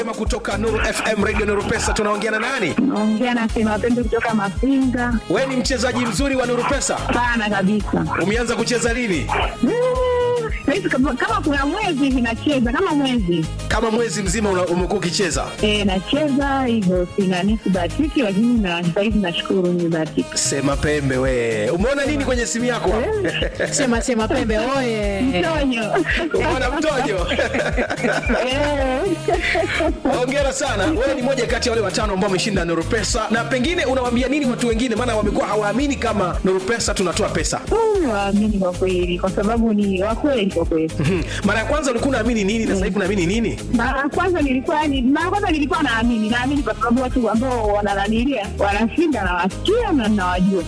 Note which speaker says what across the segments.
Speaker 1: Sema kutoka Nuru FM Radio Nuru Pesa tunaongea na nani?
Speaker 2: Naongea na Sema Pendo kutoka Mafinga.
Speaker 1: Wewe ni mchezaji mzuri wa Nuru Pesa.
Speaker 2: Sana kabisa.
Speaker 1: Umeanza kucheza lini?
Speaker 2: Mm, saizi kama, kama kuna mwezi hivi nacheza kama mwezi
Speaker 1: Kama mwezi mzima una- umekuwa ukicheza.
Speaker 2: e, nacheza hivyo, sina sibahatiki, lakini na sahizi nashukuru nimebahatika.
Speaker 1: Sema pembe we. Umeona nini kwenye simu yako?
Speaker 3: Sema sema pembe oye.
Speaker 2: Mtonyo
Speaker 1: Umeona mtojo?
Speaker 2: Eh.
Speaker 1: Hongera sana. Wewe ni moja kati ya wale watano ambao wameshinda Nuru Pesa na pengine unawaambia nini watu wengine maana wamekuwa hawaamini kama Nuru Pesa tunatoa pesa.
Speaker 2: Mm, waamini kwa kweli, kwa sababu ni wakweli kwa kweli.
Speaker 1: Mhm. Mara ya kwanza ulikuwa unaamini nini na sasa hivi unaamini nini?
Speaker 2: Mara ya kwanza nilikuwa ni mara ya kwanza nilikuwa naamini, naamini kwa sababu watu ambao wanananilia wanashinda, nawasikia na nawajua.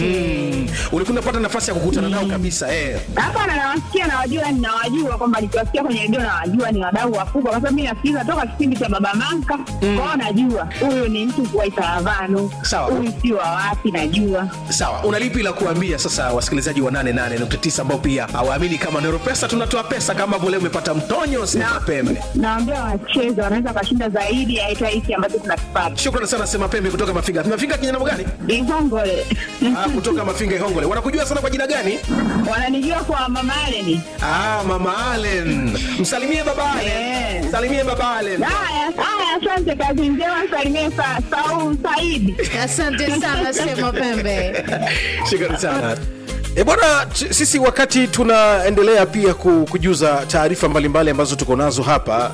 Speaker 1: Mhm. Ulikuwa unapata nafasi ya kukutana nao kabisa eh.
Speaker 2: Hapana, nawasikia nawajua, ninawajua kwamba nikiwasikia kwenye redio nawajua ni wadau wakubwa, kwa sababu mi nasikiliza toka kipindi cha Baba Manka kwao, najua huyu ni mtu wa Itaravano,
Speaker 1: Sawa.
Speaker 2: huyu si wa wapi, najua
Speaker 1: Sawa, una lipi la kuambia sasa wasikilizaji wa 88.9 ambao pia hawaamini kama Nero Pesa tunatoa pesa kama vile umepata mtonyo sema pembe.
Speaker 2: naambia wacheze, wanaweza wakashinda zaidi ya hata hiki ambacho tunakipata.
Speaker 1: Shukrani sana sema pembe kutoka Mafinga. Mafinga kinyana gani?
Speaker 2: Ihongole
Speaker 1: Ah, kutoka Mafinga Ihongole. Wanakujua sana kwa jina gani?
Speaker 2: wananijua kwa Mama Aleni.
Speaker 1: Ah, Mama Allen. Msalimie baba Allen.
Speaker 2: Eh.
Speaker 1: Msalimie baba Allen.
Speaker 2: Haya haya, asante, kazi njema, salimie sa, Saul Saidi.
Speaker 3: Asante sana sema pembe.
Speaker 1: Shukrani sana. E bwana, t- sisi wakati tunaendelea pia ku- kujuza taarifa mbalimbali ambazo tuko nazo hapa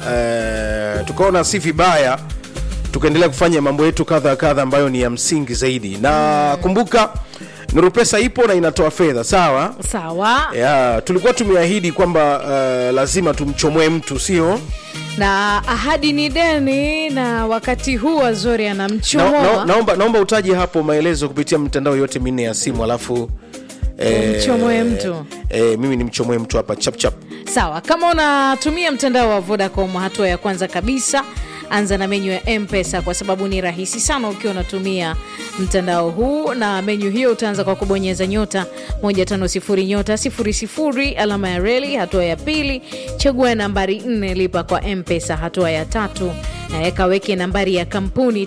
Speaker 1: e, tukaona si vibaya tukaendelea kufanya mambo yetu kadha kadha ambayo ni ya msingi zaidi, na kumbuka Nuru Pesa ipo na inatoa fedha sawa.
Speaker 3: Sawa.
Speaker 1: Ya, tulikuwa tumeahidi kwamba uh, lazima tumchomoe mtu sio
Speaker 3: Na ahadi ni deni, na wakati huu Azori
Speaker 1: na,
Speaker 3: anamchomoa
Speaker 1: na, naomba, naomba utaje hapo maelezo kupitia mitandao yote minne ya simu alafu eh,
Speaker 3: Umchomoe mtu.
Speaker 1: eh, mimi nimchomoe mtu hapa chap chap
Speaker 3: Sawa, kama unatumia mtandao wa Vodacom, hatua ya kwanza kabisa anza na menyu ya mpesa kwa sababu ni rahisi sana ukiwa unatumia mtandao huu na menyu hiyo utaanza kwa kubonyeza nyota 150 nyota 00 alama ya reli hatua ya pili chagua nambari 4 lipa kwa mpesa hatua ya tatu eh, kaweke nambari ya kampuni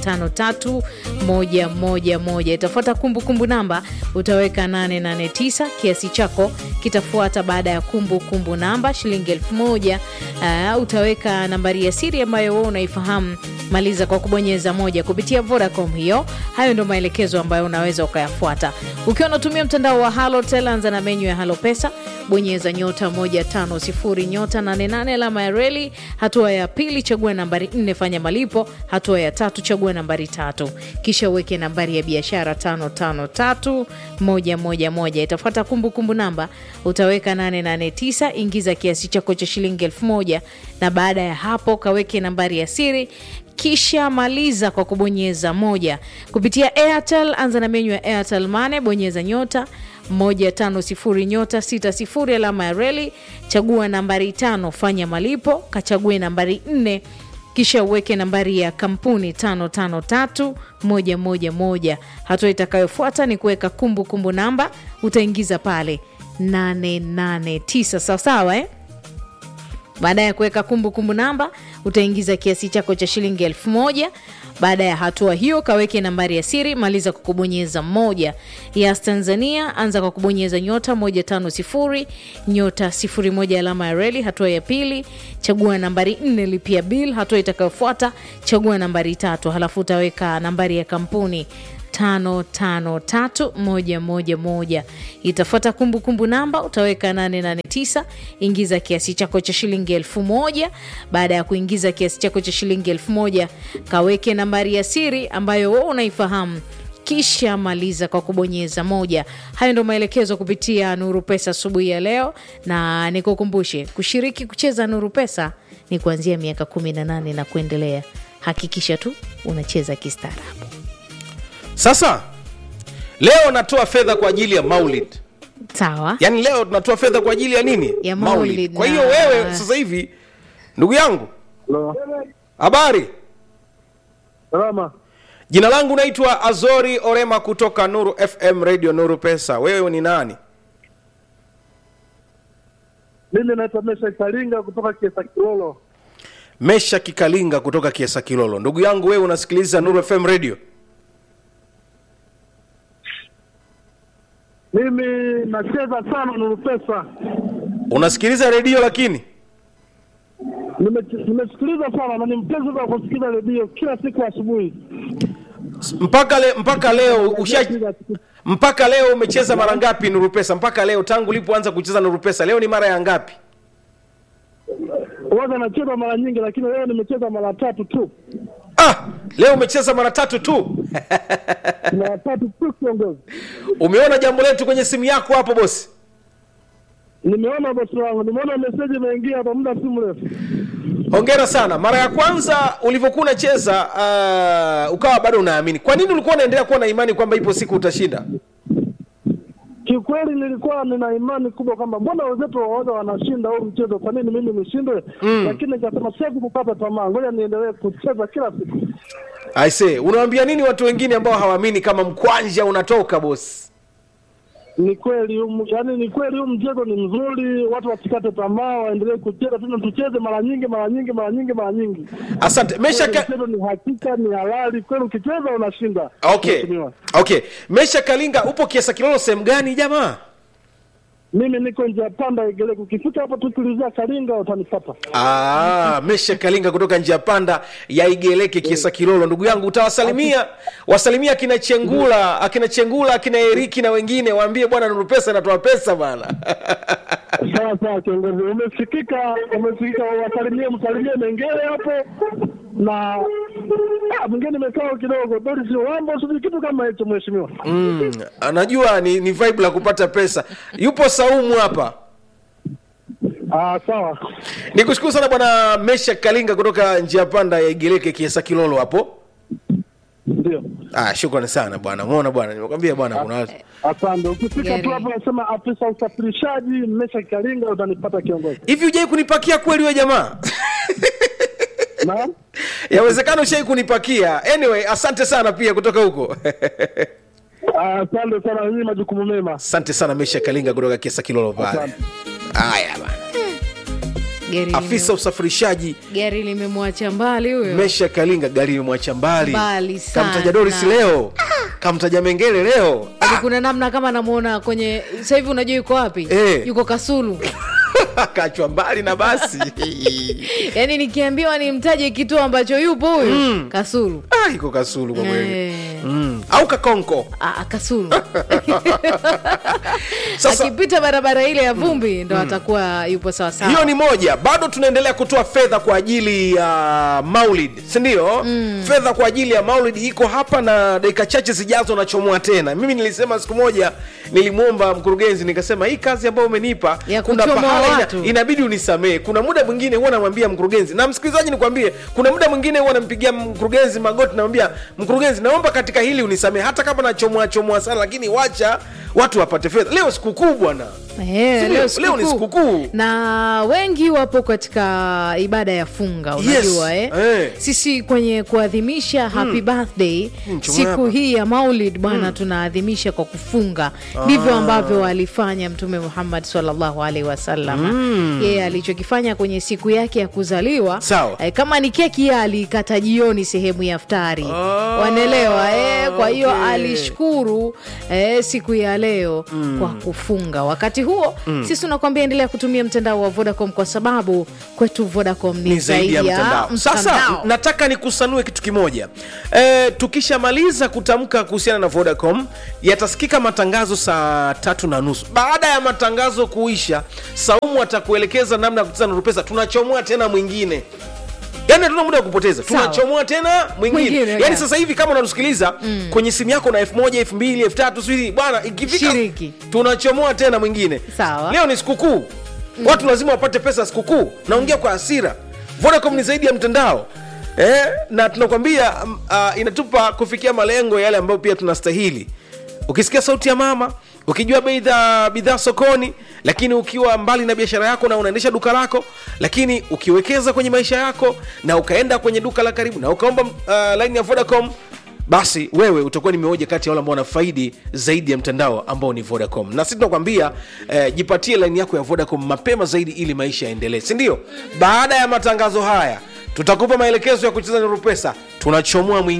Speaker 3: 553111 itafuata kumbukumbu namba utaweka 889 kiasi chako kitafuata baada ya kumbukumbu kumbu namba shilingi 1000 uh, utaweka nambari ya siri ambayo wewe unaifahamu maliza kwa kubonyeza moja kupitia Vodacom hiyo. Hayo ndio maelekezo ambayo unaweza ukayafuata ukiwa unatumia mtandao wa Halotel. Anza na menyu ya Halo Pesa, bonyeza nyota 150 nyota 88 alama ya reli. Hatua ya pili, chagua nambari 4 fanya malipo. Hatua ya tatu, chagua nambari tatu, kisha uweke nambari ya biashara 553111 itafuata kumbukumbu namba, utaweka 889 ingiza kiasi chako cha shilingi 1000 na baada ya hapo kaweke nambari ya siri kisha maliza kwa kubonyeza moja kupitia Airtel. Anza na menyu ya Airtel Money, bonyeza nyota 150 nyota 60 alama ya reli, chagua nambari tano, fanya malipo, kachague nambari nne kisha uweke nambari ya kampuni 553111. Hatua itakayofuata ni kuweka kumbukumbu namba, utaingiza pale 889 sawasawa eh? Baada ya kuweka kumbukumbu namba utaingiza kiasi chako cha shilingi elfu moja. Baada ya hatua hiyo, kaweke nambari ya siri, maliza kwa kubonyeza moja. Yas Tanzania, anza kwa kubonyeza nyota 150 nyota 01 alama ya reli. Hatua ya pili, chagua nambari 4, lipia bill. Hatua itakayofuata, chagua nambari tatu, halafu utaweka nambari ya kampuni tano tano tatu moja moja moja. Itafuata kumbukumbu namba, utaweka 889 ingiza kiasi chako cha shilingi elfu moja. Baada ya kuingiza kiasi chako cha shilingi elfu moja kaweke nambari ya siri ambayo wewe unaifahamu kisha maliza kwa kubonyeza moja. Hayo ndio maelekezo kupitia Nuru Pesa asubuhi ya leo, na nikukumbushe kushiriki kucheza Nuru Pesa ni kuanzia miaka 18 na kuendelea. Hakikisha tu unacheza kistaarabu.
Speaker 1: sasa leo natoa fedha kwa ajili ya maulid
Speaker 3: Sawa.
Speaker 1: yaani leo tunatoa fedha kwa ajili ya nini
Speaker 3: Ya maulid
Speaker 1: kwa
Speaker 3: na-
Speaker 1: hiyo wewe sasa hivi ndugu yangu
Speaker 4: Halo.
Speaker 1: habari
Speaker 4: Salama.
Speaker 1: jina langu naitwa azori orema kutoka nuru fm radio nuru pesa wewe ni nani
Speaker 4: Mimi naitwa Mesha Karinga kutoka Kiesa Kilolo.
Speaker 1: mesha kikalinga kutoka kiesa kilolo ndugu yangu wewe unasikiliza nuru fm radio
Speaker 4: Mimi nacheza sana Nuru Pesa.
Speaker 1: unasikiliza redio lakini
Speaker 4: Nime- Nimesikiliza sana na ni mpenzi wa kusikiliza redio kila siku asubuhi.
Speaker 1: mpaka le, mpaka leo usha
Speaker 4: Kila siku.
Speaker 1: mpaka leo umecheza mara ngapi nuru pesa mpaka leo tangu ulipoanza kucheza nuru pesa leo ni mara ya ngapi
Speaker 4: Huwaga nacheza mara nyingi, lakini leo nimecheza mara tatu tu,
Speaker 1: ah leo umecheza mara tatu tu
Speaker 4: mara tatu tu kiongozi.
Speaker 1: umeona jambo letu kwenye simu yako hapo bosi
Speaker 4: Nimeona bosi wangu, nimeona meseji imeingia hapa muda si mrefu.
Speaker 1: hongera sana mara ya kwanza ulivyokuwa unacheza uh, ukawa bado unaamini kwa nini ulikuwa unaendelea kuwa na imani kwamba ipo siku utashinda
Speaker 4: Kiukweli nilikuwa nina imani kubwa kwamba mbona wenzetu waoga wanashinda huu mchezo, kwa nini mimi nishindwe? Lakini nikasema siwezi kukata tamaa, ngoja niendelee kucheza kila siku.
Speaker 1: aise unawaambia nini watu wengine ambao hawaamini kama mkwanja unatoka bosi
Speaker 4: Ni kweli huu- yaani ni kweli huu mchezo ni mzuri, watu wasikate tamaa, waendelee kucheza tena, tucheze mara nyingi mara nyingi mara nyingi mara nyingi.
Speaker 1: asante mesha
Speaker 4: Kweli
Speaker 1: ka...
Speaker 4: Mchezo ni hakika, ni halali kweli, ukicheza unashinda.
Speaker 1: okay
Speaker 4: Mheshimiwa.
Speaker 1: okay mesha kalinga upo kiasa kilolo sehemu gani jamaa
Speaker 4: Mimi niko njia panda Igeleko, ukifika hapo tu tulizia Karinga utanipata.
Speaker 1: Ah, mesha kalinga kutoka njia panda ya igeleke kiesa kilolo ndugu yangu utawasalimia wasalimia akina chengula akina chengula akina eriki na wengine waambie bwana nuru pesa inatoa pesa bana
Speaker 4: Sawa sawa, kiongozi, umesikika, umesikika. Wasalimie, msalimie Mengele hapo na ah, mwingine nimekaa kidogo, Doris Wambo, sijui kitu kama hicho, mheshimiwa.
Speaker 1: mm, anajua ni, ni vibe la kupata pesa yupo saumu hapa
Speaker 4: Ah, sawa.
Speaker 1: nikushukuru sana bwana mesha kalinga kutoka njia panda ya igeleke kiesa kilolo hapo
Speaker 4: Ndio,
Speaker 1: ah, shukrani sana bwana umeona bwana nimekwambia bwana kuna watu
Speaker 4: asante. Ukifika
Speaker 3: Gari.
Speaker 4: tu hapo nasema afisa usafirishaji Mesha Karinga, utanipata kiongozi.
Speaker 1: hivi hujai kunipakia kweli we jamaa
Speaker 4: Naam,
Speaker 1: yawezekana ushai kunipakia anyway asante sana pia kutoka huko
Speaker 4: Ah, asante sana, nyinyi majukumu mema.
Speaker 1: asante sana mesha kalinga kutoka kiesa kilolo pale
Speaker 4: Asante.
Speaker 1: haya bana
Speaker 3: gari
Speaker 1: afisa usafirishaji
Speaker 3: lime- gari limemwacha mbali huyo
Speaker 1: mesha kalinga gari imemwacha mbali
Speaker 3: Mbali sana.
Speaker 1: kamtaja doris leo kamtaja mengele leo
Speaker 3: Yaani kuna namna kama namuona kwenye sasa hivi unajua yuko wapi
Speaker 1: Eh.
Speaker 3: yuko kasulu
Speaker 1: kachwa mbali na basi
Speaker 3: yaani nikiambiwa nimtaje kituo ambacho yupo huyu kasulu
Speaker 1: ah, iko kasulu kwa kweli
Speaker 3: Eh.
Speaker 1: mm. au kakonko
Speaker 3: Ah, kasulu
Speaker 1: sasa
Speaker 3: akipita barabara ile ya vumbi ndo atakuwa yupo sawasawa
Speaker 1: hiyo ni moja bado tunaendelea kutoa fedha kwa ajili ya maulid sindio mm. fedha kwa ajili ya maulid iko hapa na dakika chache zijazo nachomoa tena mimi nilisema siku moja nilimwomba mkurugenzi nikasema hii kazi ambayo umenipa
Speaker 3: Ya
Speaker 1: kuna
Speaker 3: kuchomoa
Speaker 1: pahala
Speaker 3: watu.
Speaker 1: ina, inabidi unisamee kuna muda mwingine huwa namwambia mkurugenzi na msikilizaji nikwambie kuna muda mwingine huwa nampigia mkurugenzi magoti namwambia mkurugenzi naomba katika hili unisamee hata kama nachomoa chomoa sana lakini wacha watu wapate fedha leo sikukuu bwana
Speaker 3: Eh,
Speaker 1: Si
Speaker 3: leo
Speaker 1: leo- leo ni
Speaker 3: sikukuu.
Speaker 1: sikukuu.
Speaker 3: na wengi wapo katika ibada ya funga
Speaker 1: Yes,
Speaker 3: unajua eh?
Speaker 1: eh.
Speaker 3: sisi kwenye kuadhimisha happy birthday
Speaker 1: Hmm, chuma
Speaker 3: siku
Speaker 1: hapa.
Speaker 3: hii ya maulid bwana tunaadhimisha kwa kufunga ndivyo ambavyo alifanya mtume muhammad sallallahu alaihi wasallam yeye alichokifanya kwenye siku yake ya kuzaliwa
Speaker 1: Sawa.
Speaker 3: eh, kama ni keki yeye alikata jioni sehemu ya ftari
Speaker 1: Ah,
Speaker 3: wanaelewa eh? kwa hiyo
Speaker 1: okay.
Speaker 3: alishukuru eh, siku ya leo kwa kufunga wakati huo sisi tunakwambia endelea kutumia mtandao wa vodacom kwa sababu kwetu vodacom ni,
Speaker 1: ni zaidi ya mtandao. Sasa
Speaker 3: mtandao.
Speaker 1: nataka nikusanue kitu kimoja e, tukishamaliza kutamka kuhusiana na Vodacom yatasikika matangazo saa tatu na nusu. Baada ya matangazo kuisha, Saumu atakuelekeza namna ya kucheza na Rupesa. Tunachomoa tena mwingine yaani hatuna muda wa kupoteza
Speaker 3: Sawa.
Speaker 1: tunachomoa tena mwingine
Speaker 3: Mwingine,
Speaker 1: yaani
Speaker 3: yeah.
Speaker 1: sasa hivi kama unatusikiliza kwenye simu yako na elfu moja elfu mbili elfu tatu sijui bwana ikifika
Speaker 3: Shiriki.
Speaker 1: tunachomoa tena mwingine
Speaker 3: Sawa.
Speaker 1: leo ni sikukuu watu lazima wapate pesa ya sikukuu naongea kwa hasira vodacom ni zaidi ya mtandao eh, na tunakwambia um, uh, inatupa kufikia malengo yale ambayo pia tunastahili ukisikia sauti ya mama ukijua bei za bidhaa sokoni lakini ukiwa mbali na biashara yako na unaendesha duka lako lakini ukiwekeza kwenye maisha yako na ukaenda kwenye duka la karibu na ukaomba uh, line ya vodacom basi wewe utakuwa ni mmoja kati ya wale ambao wanafaidi zaidi ya mtandao ambao ni vodacom na sisi tunakwambia eh, jipatie laini yako ya vodacom mapema zaidi ili maisha yaendelee sindio baada ya matangazo haya tutakupa maelekezo ya kucheza nuru pesa tunachomoa mwingine